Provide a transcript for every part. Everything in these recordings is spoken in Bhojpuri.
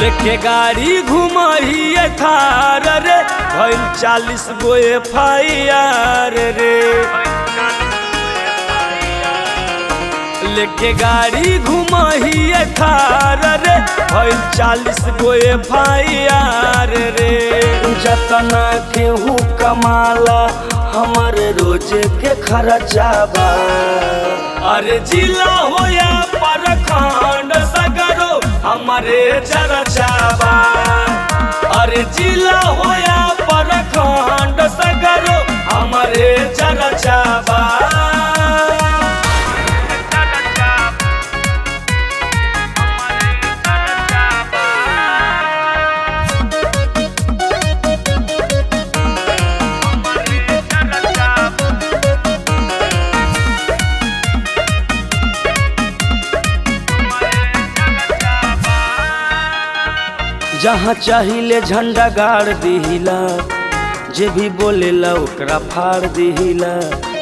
लेके गाड़ी घुमहिए थार रे भइल चालीस गो एफ आई आर रे लेके गाड़ी घुमहिए थार रे भइल चालीस गो एफ आई आर रे जतना केहू कमाला हमर रोज के खर्चा बा अरे जिला होया परखंड सगरो हमारे चरचाबा अरे जिला होया परखंड सगरो हमारे चरचाबा जहाँ चाहिए झंडा गाड़ दिहिला जे भी बोलेला ओकरा फाड़ दिहिला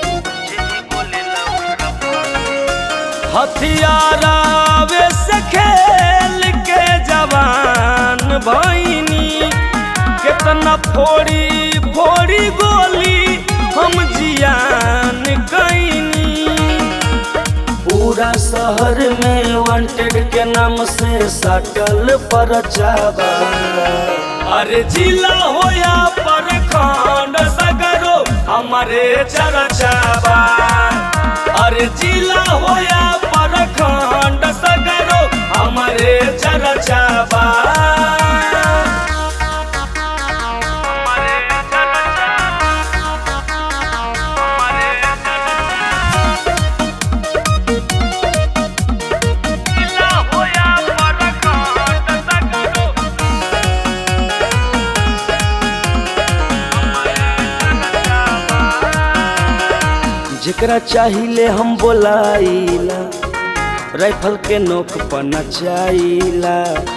हथियारा वे से खेल के जवान भैनी कितना फोड़ी फोड़ी गोली हम जियान कैनी पूरा शहर में वांटेड के नाम से सटल परचाबा अरे जिला होया परखंड सगरो हमारे चरचाबा अरे जिला होया परखंड सगरो हमारे चरचाबा जेकरा चाहिए हम बोलाइला राइफल के नोक पर नचाइला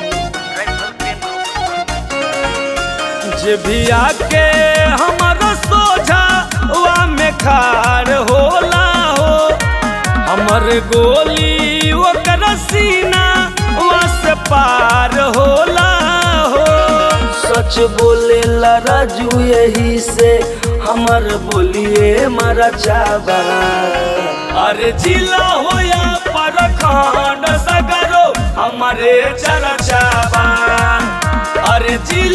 जे भी आके हमारा सोझा वा में खार होला हो हमर गोली ओकर सीना वा से पार होला हो सच बोलेला राजू यही से हमर बोलिए मारा चाबा अरे जिला होया परखंड सगरो हमारे चरचाबा अरे जिला